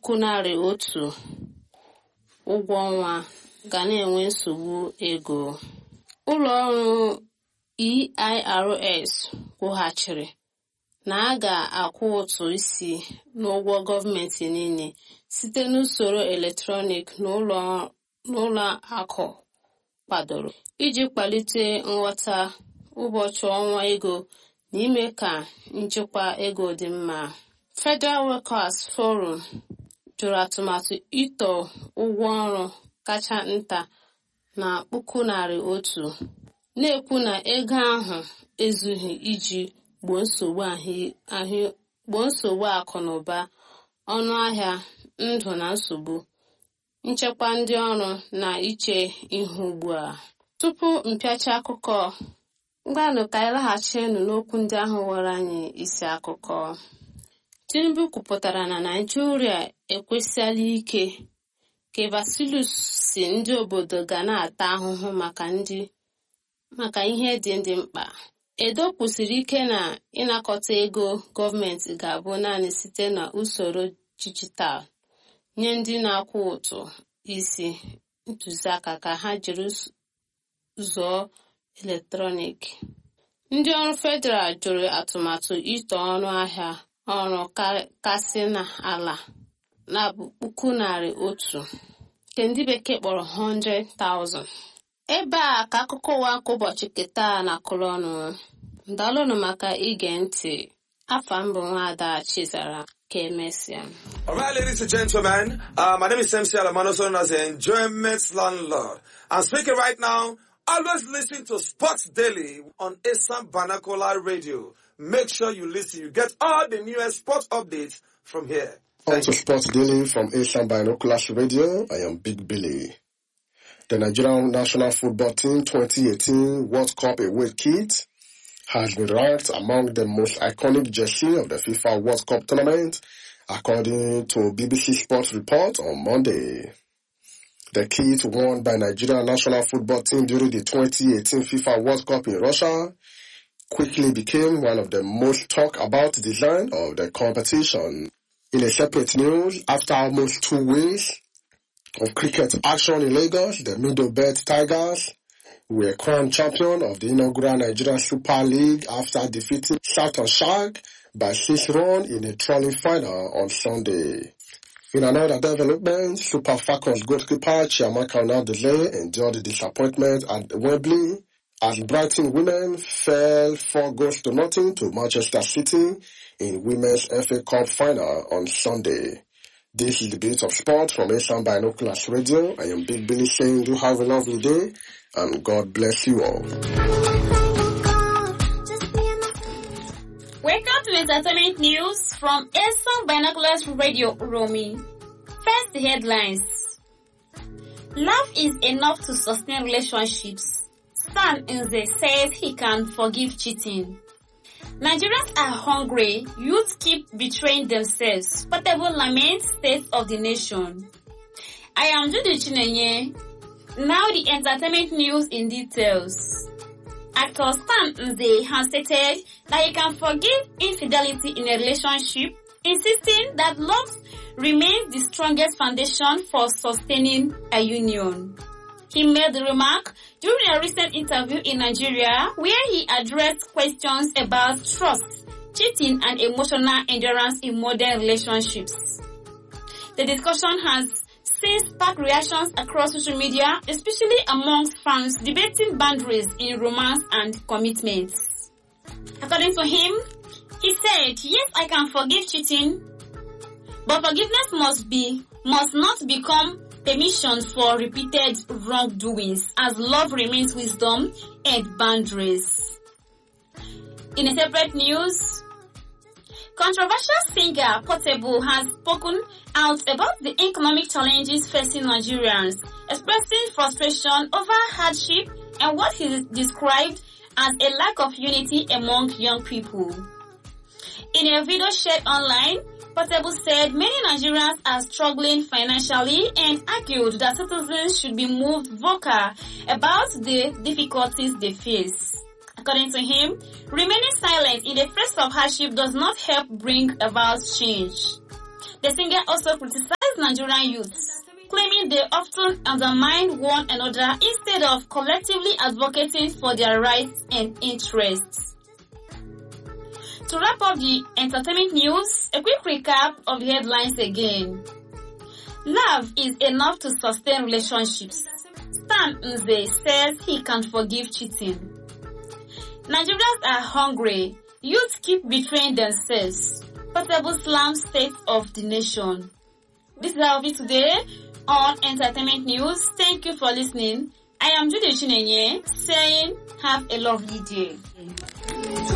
puku narị otu ụgwọ ọnwa ga na-enwe nsogbu ego ụlọ ọrụ eirs kwughachiri na a ga-akwụ ụtụ isi n'ụgwọ gọọmenti niile site n'usoro eletrọnik n'ụlọ akụ kwadoro iji kwalite nghọta ụbọchị ọnwa ego na ime ka nchịkwa ego dị mma federal workers forum jụrụ atụmatụ ịtọ ụgwọ ọrụ kacha nta na puku narị otu na-ekwu na ego ahụ ezughị iji gboo nsogbu akụ na ụba ọnụ ahịa ndụ na nsogbu nchekwa ndị ọrụ na iche ihu ugbu a tupu mpịacha akụkọ ngwanụ ka anyị laghachinu n'okwu ndị ahụ were anyị isi akụkọ tinubu kwupụtara na naijiria ekwesịala ike ka vasilus si ndị obodo ga na-ata ahụhụ maka ndị maka ihe dị ndị mkpa edo kwusiri ike na ịnakọta ego gọọmenti ga-abụ naanị site na usoro dijitalụ nye ndị na-akwụ ụtụ isi ntụziaka ka ha jiri zụọ eletrọniki ndị ọrụ federal jụrụ atụmatụ ito ọnụ ahịa ọrụ kasị n'ala na puku narị otu nke ndị bekee kpọrọ 100,000 ebe a ka akụkọ ụwa nke ụbọchị keta na akụrụ ọnụ ndalụnụ maka ige ntị afa mbụ nwaada chizara ka emesịa All right, ladies and gentlemen, uh, my name is MC Alamano, known as the Enjoyment Landlord. I'm speaking right now. Always listen to Sports Daily on Assam Banakola Radio. Make sure you listen. You get all the newest sports updates from here. On to Sports Daily from Asian Binoculars Radio, I am Big Billy. The Nigerian national football team 2018 World Cup away kit has been ranked among the most iconic jersey of the FIFA World Cup tournament, according to BBC Sports report on Monday. The kit worn by Nigerian national football team during the 2018 FIFA World Cup in Russia quickly became one of the most talked about design of the competition. In a separate news, after almost two weeks of cricket action in Lagos, the Middlebelt Tigers were crowned champion of the inaugural Nigerian Super League after defeating Southern Shark by six runs in a trolling final on Sunday. In another development, Super Falcons goalkeeper Chiamaka Onadele endured the disappointment at Wembley as Brighton women fell four goals to nothing to Manchester City in Women's FA Cup final on Sunday. This is the bit of sport from Asian Binoculars Radio. I am Big Billy saying do have a lovely day and God bless you all. Welcome to Entertainment News from Asian Binoculars Radio Romy. First headlines. Love is enough to sustain relationships. Stan Nze says he can forgive cheating. Nigerians are hungry. Youth keep betraying themselves. Portable laments state of the nation. I am Judy Chinenye. Now the entertainment news in details. Actor Stan Nze has stated that he can forgive infidelity in a relationship, insisting that love remains the strongest foundation for sustaining a union. He made the remark during a recent interview in Nigeria where he addressed questions about trust, cheating and emotional endurance in modern relationships. The discussion has since sparked reactions across social media, especially amongst fans debating boundaries in romance and commitments. According to him, he said, yes, I can forgive cheating, but forgiveness must be, must not become permission for repeated wrongdoings as love remains wisdom and boundaries. In a separate news, controversial singer Portable has spoken out about the economic challenges facing Nigerians, expressing frustration over hardship and what he described as a lack of unity among young people. In a video shared online, Portable said many Nigerians are struggling financially and argued that citizens should be moved vocal about the difficulties they face. According to him, remaining silent in the face of hardship does not help bring about change. The singer also criticized Nigerian youths, claiming they often undermine one another instead of collectively advocating for their rights and interests. To wrap up the entertainment news, a quick recap of the headlines again. Love is enough to sustain relationships. Stan Nze says he can't forgive cheating. Nigerians are hungry. Youth keep betraying themselves. Portable slam state of the nation. This is our view today on Entertainment News. Thank you for listening. I am Judy Chinenye saying have a lovely day.